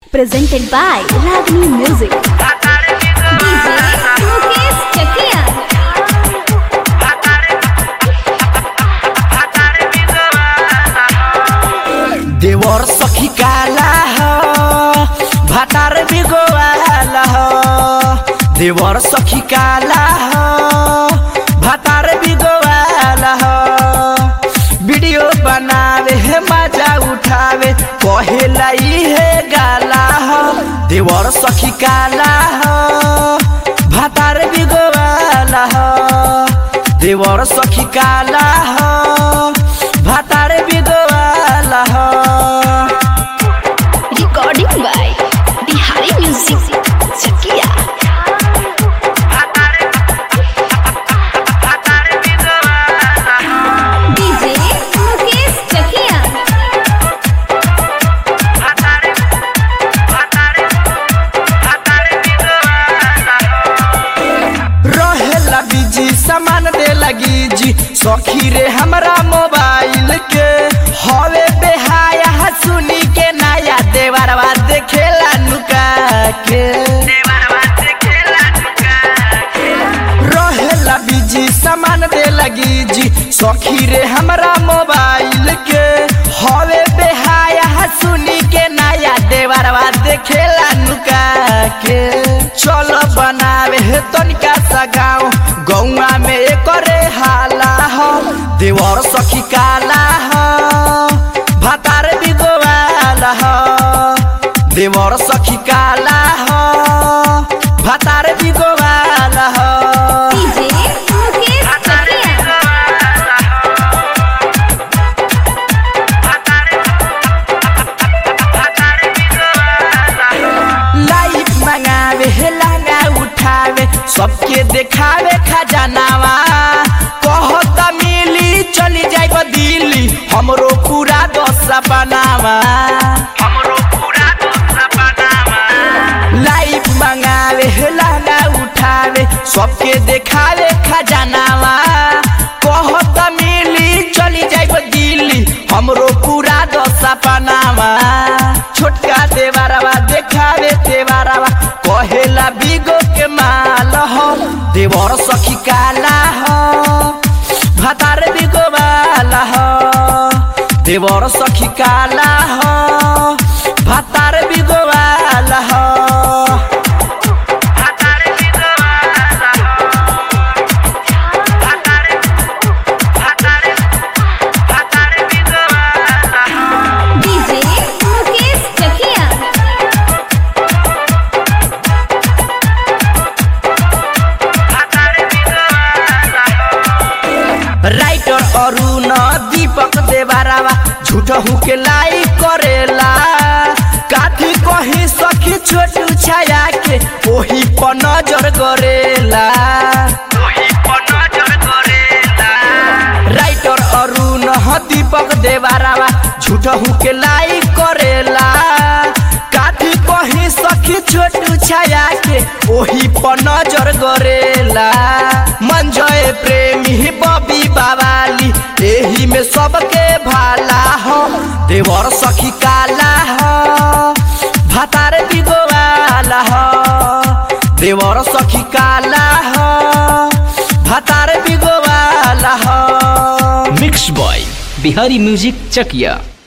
presented by Ragini Music. DJ Mukesh Chakia. देवर सखी काला हो भातार बिगोवाला हो देवर सखी काला हो भातार बिगोवाला हो वीडियो बनावे है मजा उठावे कहेला है गाला हो देवर सखी काला हो भातार बिगोवाला हो देवर सखी काला हो भातार बिगोवाला हो Recording by Bihari Music. Chakia. DJ Mukesh Chakia. रहेला बिजी सामान दे लगी जी सखी रे हमरा मोबाइल के हवे बेहाया सुनी के नया देवरवा देखेला नुका के रहेला बिजी सामान दे लगी जी सखी रे हमरा मोबाइल के हवे बेहाया सुनी के नया देवरवा देखेला नुका के चल बनावे हे तनिका सा गाँव गौआ में एकरे हाला हो देवर सखी काला हो भातार बिगोवाला हो देवर सखी काला हो भातार बिगोवाला हो DJ Mukesh Chakia. लाइफ मंगावे हे लहंगा उठावे सबके देखावे खजानावा कहत मिली चली जाइब दिल्ली हमरो पूरा दस बनावा लाइफ मंगावे हे लहंगा उठावे सबके देखावे खजानावा कहत मिली चली जाइब दिल्ली हमरो पूरा दशा पनावा छोटका देवारवा देखावे देवारवा कहेला बिगो के माल हो देवर सखी काला हो भातार बिगो वाला हो देवर सखी काला हो भातार बिगो वाला हो DJ Mukesh Chakia. Writer Arun Deepak देवारावा झूठ के लाई करेला काथी कही सखी छोटू छाया के ओही पर नजर करेला राइटर अरुण दीपक देवारावा झूठ के लाई करेला काथी कही सखी छोटू छाया के ओही पर नजर करेला मंजय प्रेमी बबी बाबाली एही में सबके भाला हो देवर सखी काला हो भातार बिगोवाला हो देवर सखी काला हो भातार बिगोवाला हो मिक्स बॉय बिहारी म्यूजिक चकिया